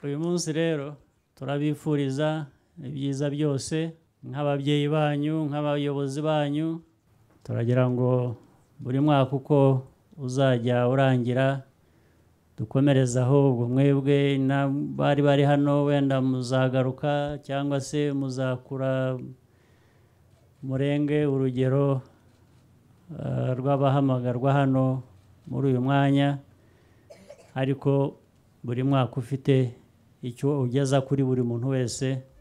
uyu munsi rero turabifuriza ibyiza byose nk'ababyeyi banyu nk'abayobozi banyu turagira ngo buri mwaka uko uzajya urangira dukomereze ahubwo mwebwe n'abari bari hano wenda muzagaruka cyangwa se muzakura murenge urugero eh, rw'abahamagarwa hano muri uyu mwanya ariko buri mwaka ufite icyo ugeza kuri buri muntu wese